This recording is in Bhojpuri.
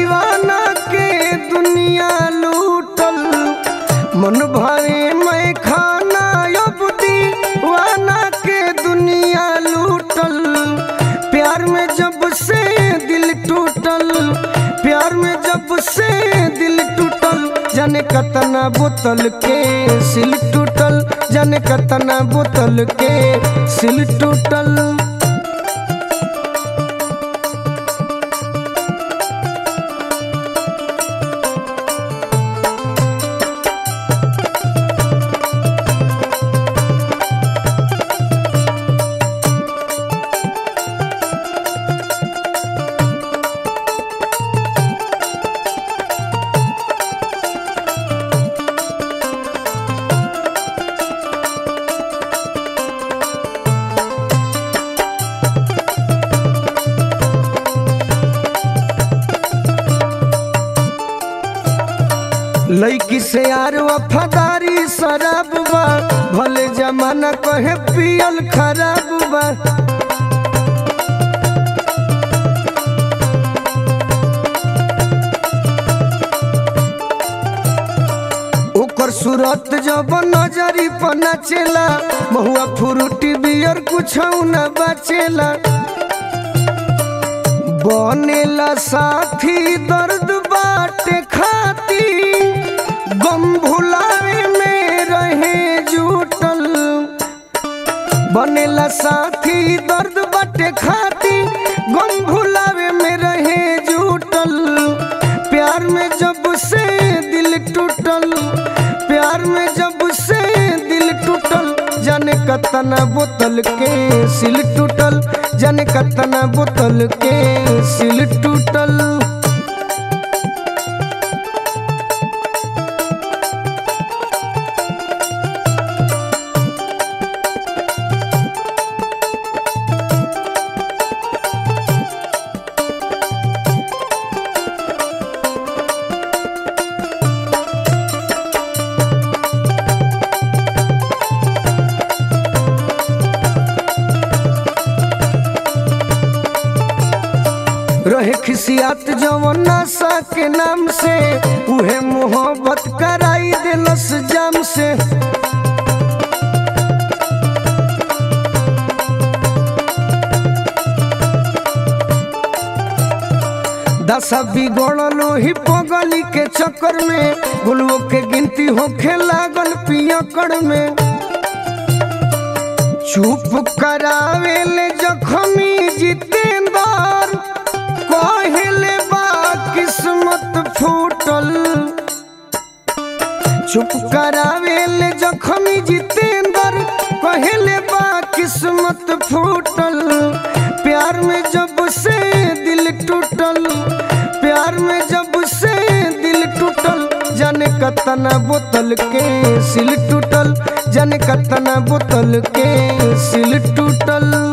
दीवाना के दुनिया लूटल मन भरे मैं खाना अब दीवाना के दुनिया लूटल प्यार में जब से दिल टूटल प्यार में जब से दिल टूटल जाने कतना बोतल के सिल टूटल जाने कतना बोतल के सिल टूटल लैकी से यार वफादारी शराब बा भले जमाना कहे पियल खराब बा ओकर सूरत जब नजरी पर नाचेला महुआ फ्रूटी बियर कुछ न बचेला बनेला साथी दर्द बाटे खाती गम भुलावे में रहे जुटल बनेला साथी दर्द बाटे खाती गम भुलावे में रहे जुटल प्यार में जब से दिल टूटल प्यार में जब से दिल टूटल जाने कतना बोतल के सिल टूटल जाने कतना बोतल के सिल टूटल रहे खिसियात जवन नशा के नाम से उहे मोहब्बत कराई दिलस जाम से दशा बिगड़लो ही पगली के चक्कर में गुलुओं के गिनती होखे लागल पियकड़ में चुप करावे ले जखमी जितेंद्र कहले बा किस्मत फूटल चुप करावे ले जखमी जितेंद्र कहले बा किस्मत फूटल प्यार में जब से दिल टूटल प्यार में जब से दिल टूटल जाने कतना बोतल के सिल टूटल जाने कतना बोतल के सिल टूटल